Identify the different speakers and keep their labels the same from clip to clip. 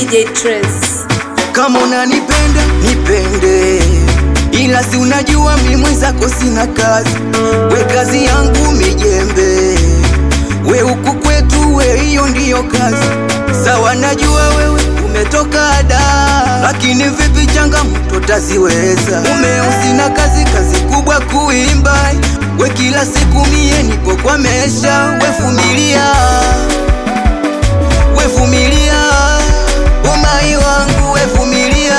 Speaker 1: DJ Trace.
Speaker 2: Kama unanipenda nipende, ila si unajua mimi mwenzako sina kazi. We kazi yangu mijembe, we huku kwetu we hiyo ndiyo kazi. Sawa, najua wewe umetoka da, lakini vipi changamoto taziweza? Umeo sina kazi, kazi kubwa kuimba, we kila siku mie nipo kwa mesha, we vumilia, we vumilia, umai wangu we vumilia,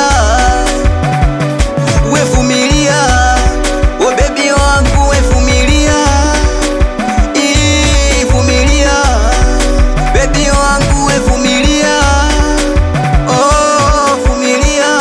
Speaker 2: we vumilia, o bebi wangu we vumilia, Ii, vumilia, bebi wangu we vumilia, oh vumilia,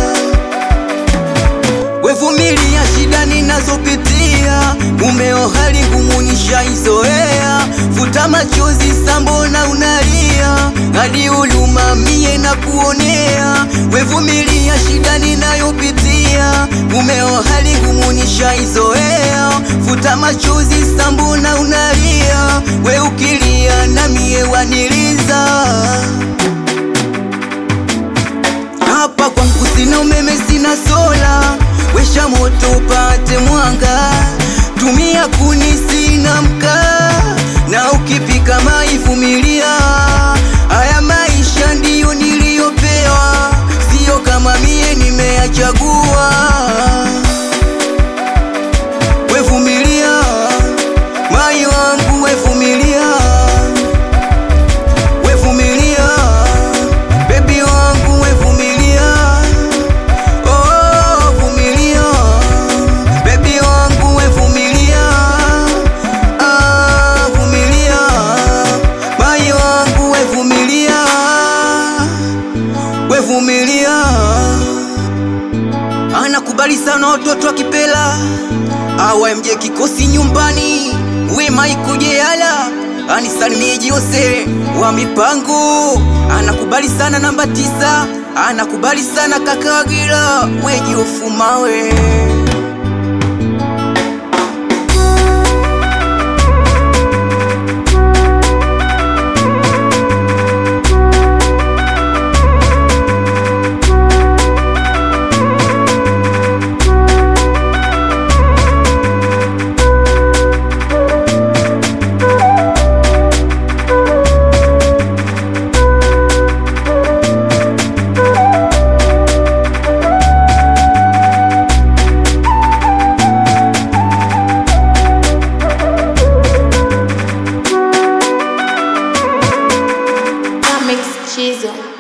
Speaker 2: we vumilia shida ninazopitia, mumeo hali ngumu nishaizoea, futa machozi sambona unalia, hadi huluma mie na kuonea, we vumilia shida ninayopitia, mumeo hali ngumu nishaizoea, futa machozi sambona unalia, we ukilia na mie waniliza hapa kwangu sina umeme, sina sola, wesha moto upate mwanga, tumia kuni, sina mkaa, na ukipika mai vumilia. Haya maisha ndiyo niliyopewa, siyo kama mie nimeyachagua. We vumilia, mai wangu, we vumilia we vumilia, bebi wangu we vumilia, oh vumilia, bebi wangu we vumilia, ah vumilia, mai wangu we vumilia, we vumilia. Anakubali sana watoto wa Kipela awa mje kikosi nyumbani, we Maiko Jeyala anisalimie Jose wa mipango, anakubali sana namba tisa, anakubali sana kaka Wagira we Jofu Mawe.
Speaker 1: Comics Chizo.